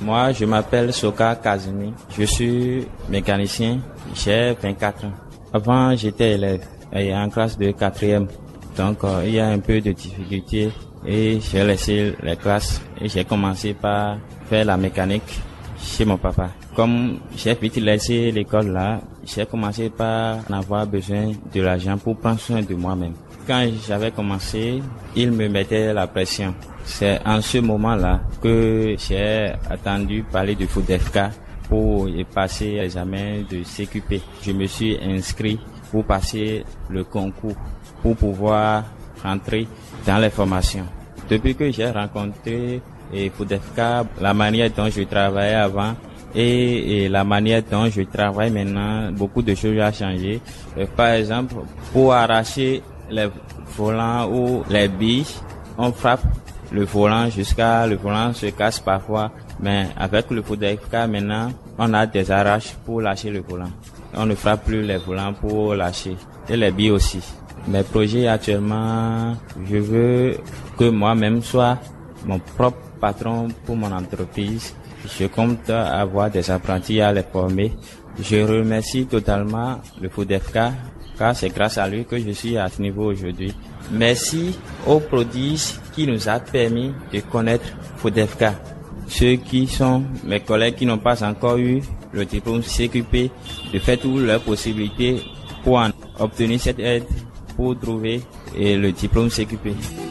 Moi, je m'appelle Soka Kazumi. Je suis mécanicien. J'ai 24 ans. Avant, j'étais élève et en classe de quatrième. Donc, euh, il y a un peu de difficulté et j'ai laissé les classes et j'ai commencé par faire la mécanique chez mon papa. Comme j'ai vite laissé l'école là, j'ai commencé par en avoir besoin de l'argent pour prendre soin de moi-même. Quand j'avais commencé, il me mettait la pression. C'est en ce moment-là que j'ai attendu parler de FODEFK pour y passer l'examen de CQP. Je me suis inscrit pour passer le concours, pour pouvoir rentrer dans les formations. Depuis que j'ai rencontré et FODEFK, la manière dont je travaillais avant et, et, la manière dont je travaille maintenant, beaucoup de choses ont changé. Euh, par exemple, pour arracher les volants ou les billes, on frappe le volant jusqu'à le volant se casse parfois. Mais avec le FODEFK maintenant, on a des arraches pour lâcher le volant. On ne frappe plus les volants pour lâcher. Et les billes aussi. Mes projets actuellement, je veux que moi-même soit mon propre patron pour mon entreprise. Je compte avoir des apprentis à les former. Je remercie totalement le FODEFK car c'est grâce à lui que je suis à ce niveau aujourd'hui. Merci au prodige qui nous a permis de connaître FODEFK. Ceux qui sont mes collègues qui n'ont pas encore eu le diplôme CQP, de faire toutes leurs possibilités pour en obtenir cette aide pour trouver le diplôme CQP.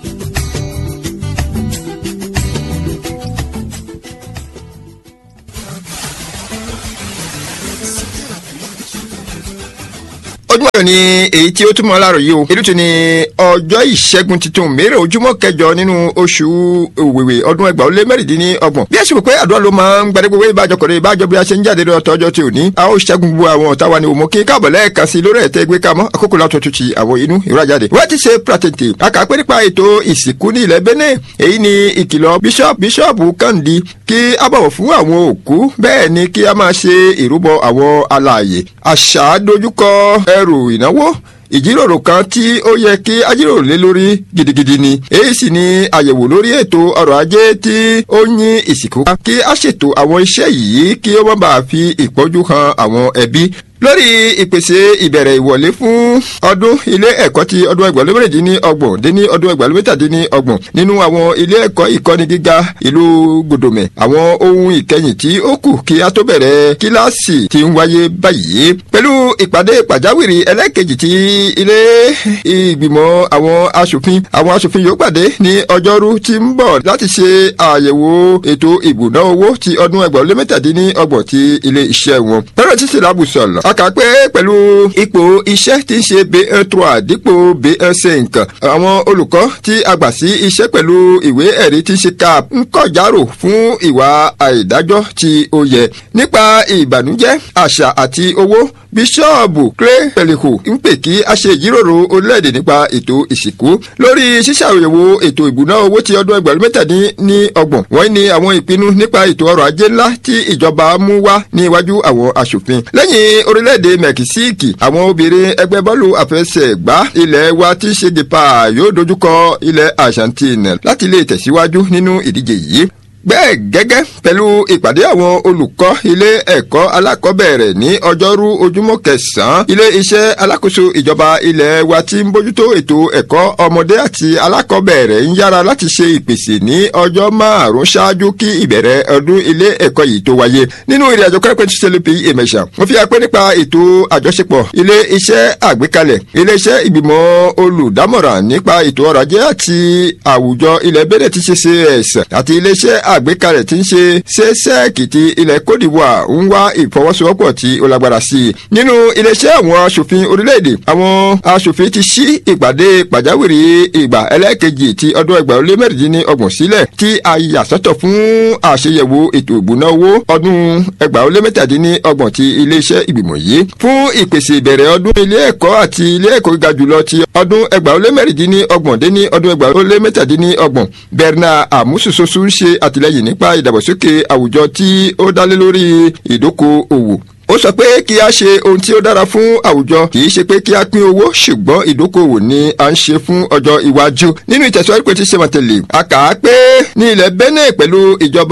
ojúmọ́ ayọ̀ ni èyí tí ó túmọ̀ láàrọ̀ yìí o èyí tún ni ọjọ́ ìṣẹ́gun tuntun mẹ́rẹ̀ ojúmọ́ kẹjọ nínú oṣù òwèwè ọdún ẹgbàá ó lé mẹ́rìndínlọ́gbọ̀n bí ẹ sì mọ̀ pé àdúrà ló máa ń gbadé gbogbo ìbájọ kọ̀rọ̀ ìbájọ bí a ṣe ń jáde lọ́tọ̀ ọjọ́ tí ò ní a ó ṣẹ́gun gbogbo àwọn ọ̀tá wa ni òmò kí káàbọ̀ lẹ́ẹ̀kan sí lórí ẹ̀tẹ́ gbé kamọ́ àkókò látọ̀ tó ti àwọn inú ìrajáde wọ́n ti ṣe pratente akàpé nípa ètò ìsìnkú ní ilẹ̀ Benin èyí ni ìkìlọ̀ bíṣọ́ọ̀bù bíṣọ́ọ̀bù Kàndí kí a bọ̀wọ̀ fún àwọn òkú bẹ́ẹ̀ ni kí a máa ṣe ìrúbọ àwọn alààyè àṣà dojúkọ ẹrù ìnáwó ìjíròrò kan tí ó yẹ kí a jíròrò lé lórí gidigidi ni èyí sì ni àyẹ̀wò lórí ètò ọrọ̀ ajé tí ó yín ìsìnkú kí a ṣètò àwọn iṣẹ́ yìí kí ó má bàa fi ìpọ́njú han àwọn ẹbí lórí ìpèsè ìbẹ̀rẹ̀ ìwọlé fún ọdún ilé ẹ̀kọ́ ti ọdún ẹgbẹ̀rún méjì ní ọgbọ̀n dín ní ọdún ẹgbẹ̀rún méjì ní ọgbọ̀n nínú àwọn ilé ẹ̀kọ́ ìkọ́ni gíga ìlú gòdòmẹ̀ àwọn ohun ìkẹyìn tí ó kù kí a tó bẹ̀rẹ̀ kíláàsì ti ń wáyé báyìí pẹ̀lú ìpàdé pàjáwìrì ẹlẹ́ẹ̀kejì ti ilé ìgbìmọ̀ àwọn aṣòfin àwọn aṣòfin yóò pàdé ní ọjọ́rú tí ń bọ̀ láti ṣe àyẹ̀wò ètò ìbùná owó ti ọdún ẹgbẹ̀rún méjì ní ọgbọ̀n ti ilé iṣẹ́ wọn. bẹ́ẹ̀ tí sílá bùsọ̀lọ̀ a kà pé pẹ̀lú ipò iṣẹ́ tí ń ṣe B1 3 dípò B1 5 àwọn olùkọ́ tí a gbà sí iṣẹ́ pẹ̀lú ìwé ẹ̀rí tí ń ṣe CAP ń kọ̀járò fún ìwà àìdájọ́ tí ó yẹ nípa ìbànújẹ́ àṣà àti owó bíṣọ́ọ̀bù clay pẹ̀lẹ́kù ń pè kí a ṣe ìjíròrò orílẹ̀-èdè nípa ètò ìsìnkú lórí ṣíṣàyẹ̀wò ètò ìbùná owó ti ọdún ẹgbẹ̀rún mẹ́tàdín ní ọgbọ̀n wọ́n ní àwọn ìpinnu nípa ètò ọrọ̀ ajé ńlá tí ìjọba mú wá ní iwájú àwọn aṣòfin lẹ́yìn orílẹ̀-èdè mẹ́kísíìkì àwọn obìnrin ẹgbẹ́ bọ́ọ̀lù àfẹsẹ̀gbá ilẹ̀ wa tí ṣe dìpa yóò dojúkọ ilẹ̀ Argentine láti lè tẹ̀síwájú nínú ìdíje yìí bẹ́ẹ̀ gẹ́gẹ́ pẹ̀lú ìpàdé àwọn olùkọ́ ilé ẹ̀kọ́ alákọ̀ọ́bẹ̀rẹ̀ ní ọjọ́rú ojúmọ́ kẹsàn-án ilé iṣẹ́ alákòóso ìjọba ilẹ̀ wa tí ń bójútó ètò ẹ̀kọ́ ọmọdé àti alákọ̀ọ́bẹ̀rẹ̀ ń yára láti ṣe ìpèsè ní ọjọ́ márùn-ún ṣáájú kí ìbẹ̀rẹ̀ ọdún ilé ẹ̀kọ́ yìí tó wáyé nínú ìrìn àjò kẹ́rẹ́pẹ́ tí sẹ́lẹ̀ pèyí èmẹ̀ṣà wọ́n fi apẹ́ nípa ètò àjọṣepọ̀ ilé iṣẹ́ àgbékalẹ̀ ilé iṣẹ́ ìgbìmọ̀ olùdámọ̀ràn nípa ètò ọrọ̀ ajé àti àwùjọ ilẹ̀ bẹ́ẹ̀ ti ṣe cs àti ilé iṣẹ́ àgbékalẹ̀ tí ń ṣe ṣẹ́ṣẹ́ẹ̀kì ti ilẹ̀ Côte d'Ivoire ń wá ìfọwọ́sowọ́pọ̀ tí ó lágbára sí i. nínú iléeṣẹ́ àwọn aṣòfin orílẹ̀-èdè àwọn aṣòfin ti ṣí ìpàdé pàjáwìrì ìgbà ẹlẹ́ẹ̀kejì ti ọdún ẹgbàá ó lé mẹ́rìndínlọ́gbọ̀n sílẹ̀ tí a yà sọ́tọ̀ fún àṣeyẹ̀wò ètò ìbùná owó ọdún ẹgbàá ó lé mẹ́tàdínlọ́gbọ̀n ti iléeṣẹ́ ìgbìmọ̀ yìí fún ìpèsè ìbẹ̀rẹ̀ ọdún ilé ẹ̀kọ́ àti ilé ẹ̀kọ́ gíga jùlọ ti ọdún ẹgbàá ó lé mẹ́rìndínlọ́gbọ̀n dé ní ọdún ẹgbàá ó lé mẹ́tàdínlọ́gbọ̀n Bernard Amususosu ń ṣe àtìlẹ́yìn àtìlẹ́yìn nípa ìdàgbàsókè àwùjọ tí ó dálé lórí ìdókòòwò ó sọ pé kí a ṣe ohun tí ó dára fún àwùjọ kì í ṣe pé kí a pín owó ṣùgbọ́n ìdókòwò ni a ń ṣe fún ọjọ́ iwájú nínú ìtẹ̀síwájú pé tí ṣe mọ̀tẹ̀lẹ̀ a kà á pé ní ilẹ̀ Benin pẹ̀lú ìjọba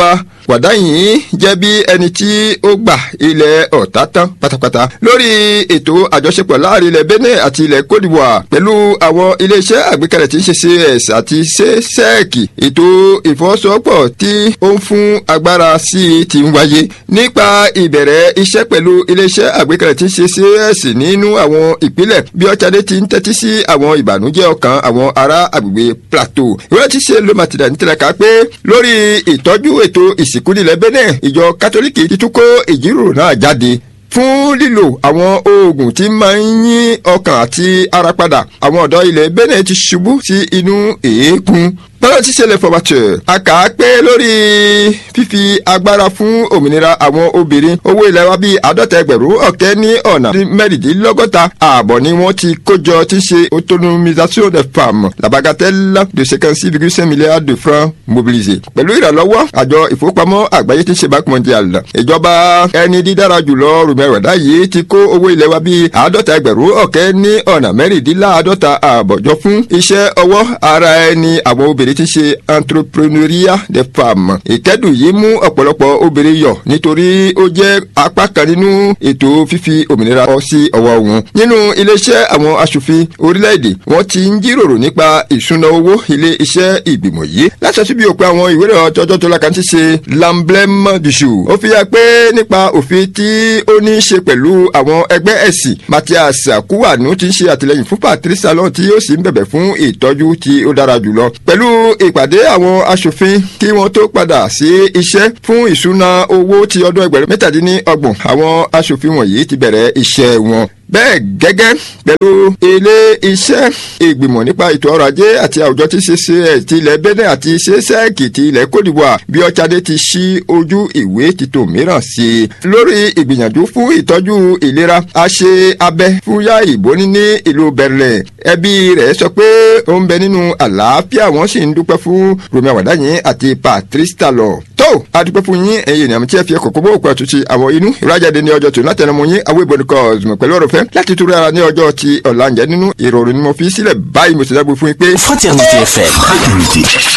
wàdá yìí jẹ́ bí ẹni tí ó gbà ilẹ̀ ọ̀tá tán pátápátá lórí ètò àjọṣepọ̀ láàrin ilẹ̀ Benin àti ilẹ̀ Côte d'Ivoire pẹ̀lú àwọn iléeṣẹ́ àgbékalẹ̀ tí ń ṣe CS àti sec ètò ìfọwọ́sowọ́pọ̀ tí ó ń fún agbára sí i ti ń wáyé nípa ìbẹ̀rẹ̀ iṣẹ́ pẹ̀lú iléeṣẹ́ àgbékalẹ̀ tí ń ṣe CS nínú àwọn ìpínlẹ̀ bí ọ̀chadé ti ń tẹ́tí sí àwọn ìbànújẹ́ ọkàn àwọn ará agbègbè Plateau ìwé tí ṣe ló màtìdá ní tẹ̀lé ká pé lórí ìtọ́jú ètò ìsìnkú nílẹ̀ Benin ìjọ kátólíkì ti tún kó ìjíròrò náà jáde fún lílo àwọn oògùn tí máa ń yín ọkàn àti ara padà àwọn ọ̀dọ́ ilẹ̀ Benin ti ṣubú sí inú èékún bọ́lá ti ṣẹlẹ̀ fọwọ́tẹ̀ a kà á pé lórí fífi agbára fún òmìnira àwọn obìnrin owó ilẹ̀ wa bíi àádọ́ta ẹgbẹ̀rún ọ̀kẹ́ ní ọ̀nà mẹ́rìndínlọ́gọ́ta ààbọ̀ ni wọ́n ti kójọ tí ṣe autonomisation des femmes la bagatelle de cinquante six virgule cinq milliards de francs mobilisés pẹ̀lú ìrànlọ́wọ́ àjọ ìfowópamọ́ àgbáyé tí ń ṣe banque mondiale ìjọba ẹni dídára jùlọ rùmẹ̀rọ̀dá yìí ti kó owó ilẹ̀ wa bíi àádọ́ta ẹgbẹ̀rún ọ̀kẹ́ ní ọ̀nà mẹ́rìndínláàádọ́ta ààbọ̀ jọ fún iṣẹ́ ọwọ́ ara ẹni àwọn obìnrin ti ṣe entrepreneuriat des femmes. ìkẹ́dùn yìí mú ọ̀pọ̀lọpọ̀ obìnrin yọ̀ nítorí ó jẹ́ apá kan nínú ètò fífi òmìnira ọ sí ọwọ́ wọn. nínú iléeṣẹ́ àwọn aṣòfin orílẹ̀-èdè wọ́n ti ń jíròrò nípa ìṣúná owó ilé iṣẹ́ ìgbìmọ̀ yìí. láṣẹ bí òpin àwọn ìwé ìrọ̀ ọjọ́ tó lákàntí ṣe l'emblème du jour. ó fi hàn pé nípa òfin tí ó ní í ṣe pẹ̀lú àwọn ẹgbẹ́ ẹ̀sìn Mathias Kúwànú ti ń ṣe àtìlẹ́yìn fún Patrice Talon tí ó sì ń bẹ̀bẹ̀ fún ìtọ́jú tí ó dára jùlọ. pẹ̀lú ìpàdé àwọn aṣòfin kí wọ́n tó padà sí iṣẹ́ fún ìṣúná owó ti ọdún ẹgbẹ̀rún mẹ́tàdínlọ́gbọ̀n àwọn aṣòfin wọ̀nyí ti bẹ̀rẹ̀ iṣẹ́ wọn bẹ́ẹ̀ gẹ́gẹ́ pẹ̀lú ilé iṣẹ́ ìgbìmọ̀ nípa ètò ọrọ̀ ajé àti àwùjọ tí ṣe ṣe ẹ̀ ti ilẹ̀ Benin àti ṣe sẹ́ẹ̀kì ti ilẹ̀ Côte d'Ivoire bí ọ̀chadé ti ṣí ojú ìwé títò mìíràn sí i. lórí ìgbìyànjú fún ìtọ́jú ìlera a ṣe abẹ fún yá ìbóní ní ìlú Berlin ẹbí rẹ̀ sọ pé ó ń bẹ nínú àlàáfíà wọ́n sì ń dúpẹ́ fún Romi Awadayin àti Patrice Talon. tó a dúpẹ́ fún yín ẹ̀yin ènìyàn tí ẹ fi ẹ̀kọ́ kó bó òkú àtúnṣe àwọn inú ìrajáde ní ọjọ́ tó látẹnumọ́ yín àwọn ìbọn kọ́ọ̀sùn pẹ̀lú ọ̀rọ̀ fẹ́ láti túra ara ní ọjọ́ ti ọ̀la ǹjẹ́ nínú ìrọ̀rùn ni mo fi sílẹ̀ báyìí mo sì dágbé fún yín pé. Fraternité FM.